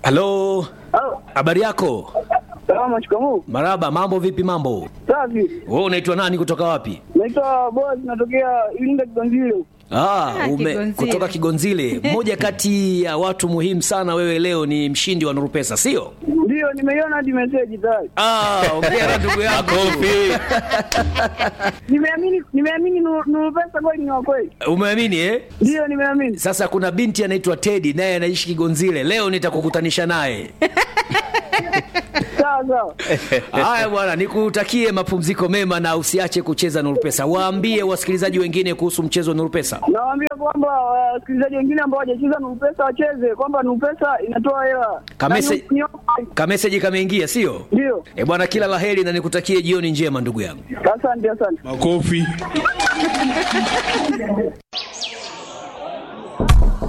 Halo, Halo. habari yako? Salama, shikamoo. Maraba, mambo vipi? Mambo Safi. wewe, unaitwa nani? Kutoka wapi? Naitwa Boaz, natokea Iringa Kigonzile. Ah, ume, Kigonzile. kutoka Kigonzile. Mmoja kati ya watu muhimu sana, wewe leo ni mshindi wa Nuru Pesa, sio? Ndio, nimeiona hadi message tayari. Ah, ongea na ndugu yako. Nimeamini, nimeamini Nuru Nuru pesa kweli ni wa kweli. Umeamini eh? Ndio, nimeamini. Sasa kuna binti anaitwa Teddy naye anaishi Kigonzile. Leo nitakukutanisha naye. Sawa sawa. Haya bwana, nikutakie mapumziko mema na usiache kucheza Nuru Pesa. Waambie wasikilizaji wengine kuhusu mchezo wa Nuru Pesa. Nawaambia kwamba wasikilizaji wengine ambao hawajacheza Nuru pesa wacheze, kwamba Nuru pesa inatoa hela. Kamese- Na ni- ni- Kameseji kameingia, sio? Ndio. Eh bwana, kila laheri na nikutakie jioni njema ndugu yangu. Asante, asante. Makofi.